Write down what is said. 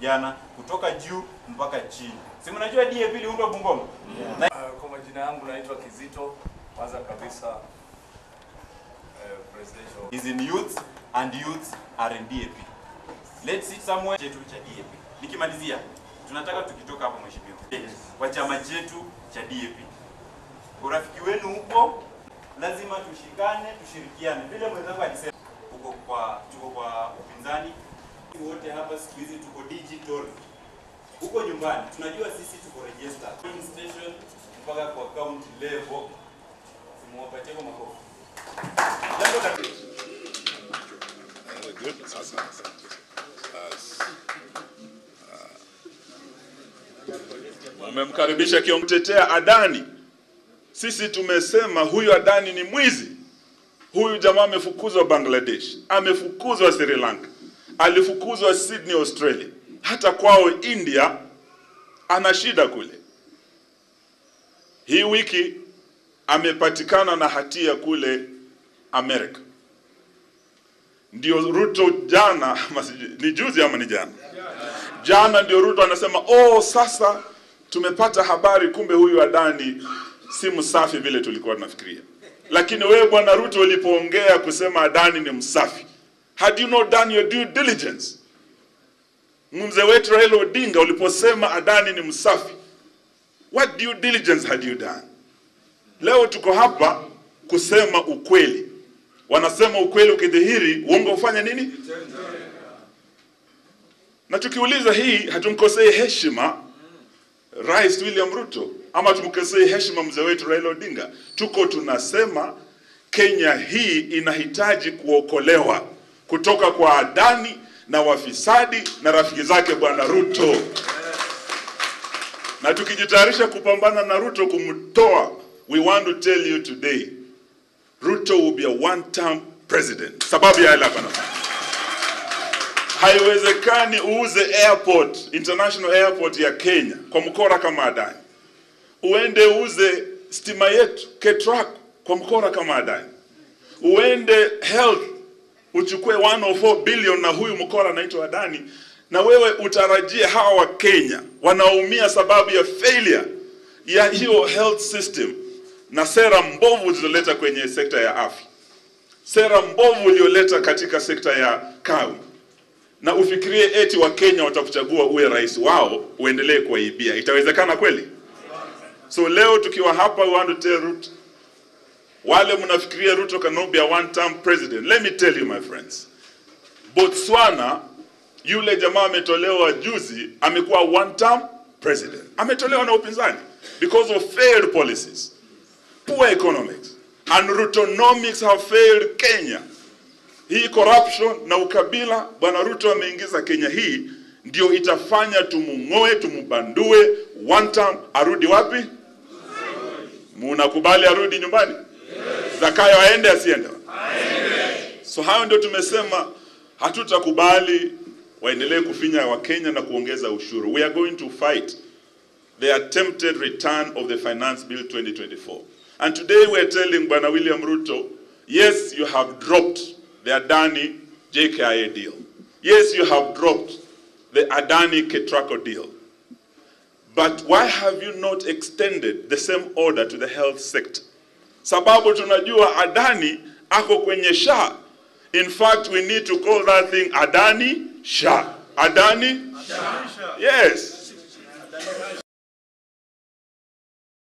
vijana kutoka juu mpaka chini. Si mnajua DAP iliundwa Bungoma? Na Uh, Kwa majina yangu naitwa Kizito. Kwanza kabisa uh, presidential is in youth and youth are in DAP. Let's sit somewhere chetu cha DAP. Nikimalizia, tunataka tukitoka hapo mheshimiwa, kwa chama chetu cha DAP, urafiki wenu huko, lazima tushikane, tushirikiane. Vile mwenzangu alisema, tuko kwa tuko kwa upinzani wote hapa siku hizi tuko digital huko nyumbani, tunajua sisi tuko register Polling station mpaka kwa county level. Simuwapatie kwa makofi. Jambo la Good. Sasa, asante. Umemkaribisha kiongotetea Adani. Sisi tumesema huyu Adani ni mwizi. Huyu jamaa amefukuzwa Bangladesh, amefukuzwa Sri Lanka, alifukuzwa Sydney, Australia, hata kwao India ana shida kule. Hii wiki amepatikana na hatia kule Amerika. Ndio Ruto jana, ama sijui, ni juzi ama ni jana, jana ndio Ruto anasema oh, sasa tumepata habari, kumbe huyu Adani si msafi vile tulikuwa tunafikiria. Lakini wewe bwana Ruto ulipoongea kusema Adani ni msafi, had you not done your due diligence? Mzee wetu Raila Odinga uliposema Adani ni msafi, what due diligence had you done? Leo tuko hapa kusema ukweli. Wanasema ukweli ukidhihiri, uongo ufanye nini? Na tukiuliza hii, hatumkosei heshima Rais William Ruto ama tumkosei heshima mzee wetu Raila Odinga. Tuko tunasema Kenya hii inahitaji kuokolewa kutoka kwa Adani na wafisadi na rafiki zake bwana Ruto, na tukijitayarisha kupambana na Ruto kumtoa, we want to tell you today Ruto will be a one term president. Sababu ya yale hapa nasema. Haiwezekani uuze airport, international airport ya Kenya kwa mkora kama Adani. Uende uuze stima yetu KETRAC kwa mkora kama Adani. Uende health uchukue 104 billion na huyu mkora anaitwa Adani, na wewe utarajie hawa wa Kenya wanaumia sababu ya failure ya hiyo health system na sera mbovu zilizoleta kwenye sekta ya afya, sera mbovu ulioleta katika sekta ya kawi, na ufikirie eti wa Kenya watakuchagua uwe rais wao uendelee kuwaibia. Itawezekana kweli? So leo tukiwa hapa, we want to tell Ruto, wale mnafikiria Ruto cannot be a one term president, let me tell you my friends, Botswana yule jamaa ametolewa juzi, amekuwa one term president, ametolewa na upinzani because of failed policies poor economics and Rutonomics have failed Kenya. Hii corruption na ukabila bwana Ruto ameingiza Kenya hii ndio itafanya tumung'oe, tumubandue one term, arudi wapi? Munakubali arudi nyumbani? Zakayo aende asiende? So hayo ndio tumesema hatutakubali waendelee kufinya Wakenya na kuongeza ushuru. We are going to fight the attempted return of the finance bill 2024. And today we're telling Bwana William Ruto, yes, you have dropped the Adani JKIA deal. Yes, you have dropped the Adani Ketraco deal. But why have you not extended the same order to the health sector? Sababu tunajua Adani ako kwenye SHA. In fact, we need to call that thing Adani SHA. Adani? Yes.